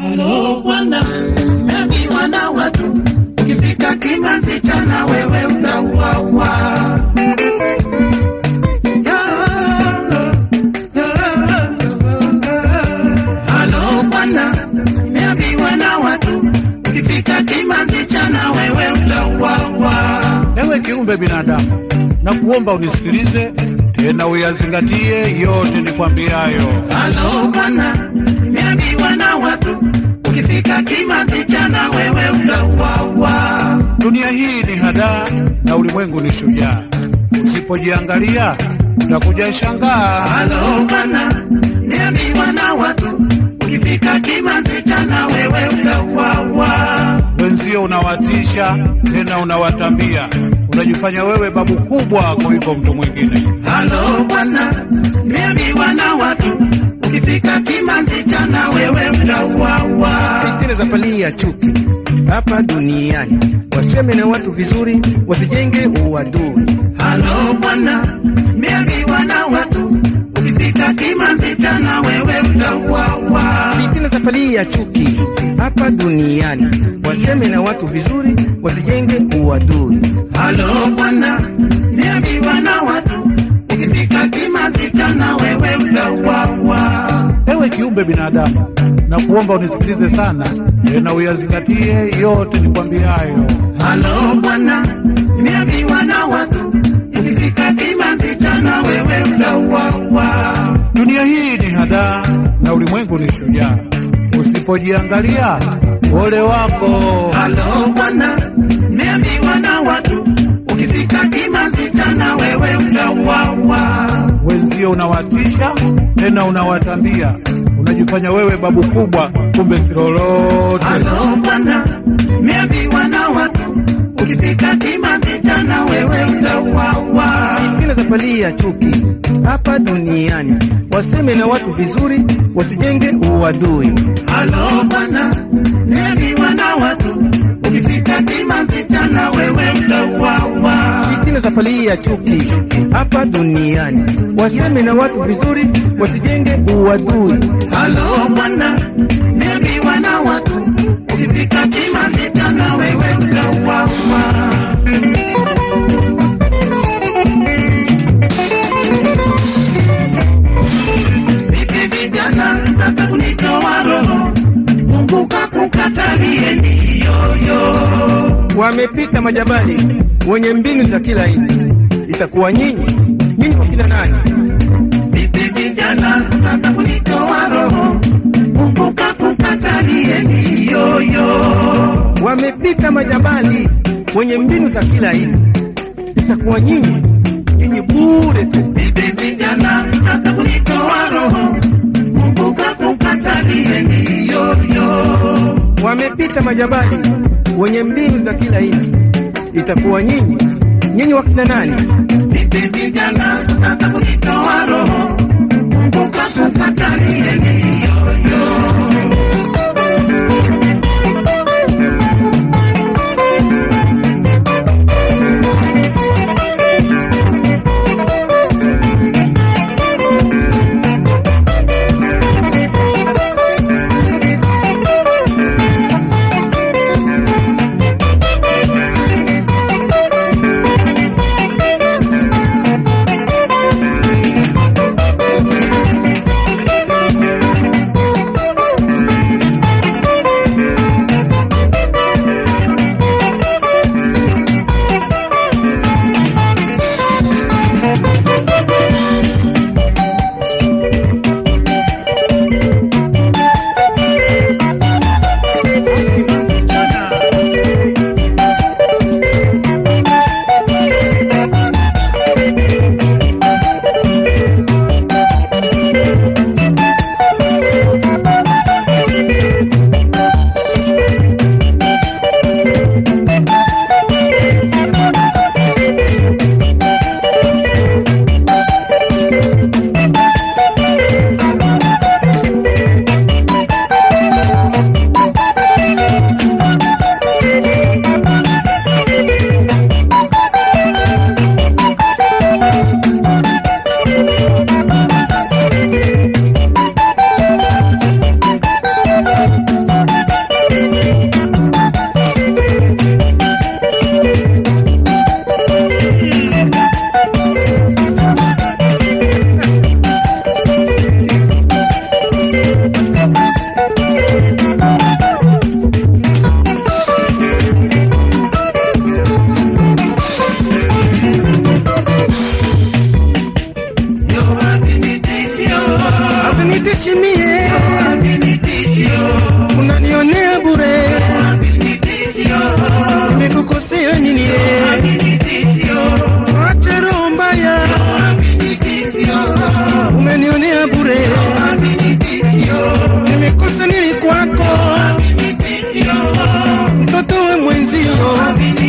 Halo bwana, meambiwa na watu, ukifika Kimanzi chana wewe utauawa. Halo bwana, meambiwa na watu, ukifika Kimanzi chana wewe utauawa. Ewe kiumbe binadamu, na kuomba unisikilize tena uyazingatie yote nikwambiayo. Halo bwana, nimeambiwa na watu, ukifika Kimanzi chana wewe utauawa. Dunia hii ni hadaa na ulimwengu ni shujaa, usipojiangalia utakuja shangaa. Halo bwana, nimeambiwa na watu, ukifika Kimanzi chana wewe utauawa. Wenzio unawatisha tena unawatambia, unajifanya wewe babu kubwa kuliko mtu mwingine. Halo bwana, nimeambiwa na watu, ukifika Kimanzi chana wewe utauawa. Fitna za pali ya chuki hapa duniani, waseme na watu vizuri, wasijenge uadui. Halo bwana, nimeambiwa na watu, ukifika Kimanzi chana wewe utauawa. Fitna za pali ya chuki hapa duniani, waseme na watu vizuri, wasijenge uadui. Halo bwana, niambiwa na watu, ukifika Kimanzi chana wewe utauawa. Ewe kiumbe binadamu, na kuomba unisikilize sana tena uyazingatie yote nikwambiayo. Halo bwana, niambiwa na watu, ukifika Kimanzi chana wewe utauawa. Dunia hii ni hadaa na ulimwengu ni shujaa, usipojiangalia ole wako. Halo bwana, niambiwa na watu, ukifika Kimanzi chana wewe utauawa. Wenzio unawatisha tena unawatambia, unajifanya wewe babu kubwa, kumbe si lolote. Halo bwana, niambiwa na watu, ukifika Kimanzi chana wewe utauawa. Fitna za pali ya chuki hapa duniani, waseme na watu vizuri, wasijenge uadui. Halo bwana, niambiwa na watu, ukifika Kimanzi chana wewe utauawa. Fitna za pali ya chuki hapa duniani, waseme na watu vizuri, wasijenge uadui. Halo bwana, niambiwa na watu, ukifika Kimanzi chana wewe utauawa. Vipi vijana, mtaka kunitoa roho, Mungu kakukatalie ndiyoyo. Wamepita majabali wenye mbinu za kila aina, itakuwa nyinyi nyinyi wakina nani? Vipi vijana, mtaka kunitoa roho, Mungu kakukatalie ndiyoyo. Wamepita majabali wenye mbinu za kila aina, itakuwa nyinyi nyinyi bure tu. Vipi vijana, mtaka kunitoa roho, Mungu kakukatalie ndiyoyo. Wamepita majabali wenye mbinu za kila aina, itakuwa nyinyi nyinyi wakina nani? Vipi vijana, mtaka kunitoa roho, Mungu kakukatalie ndiyoyo. moyo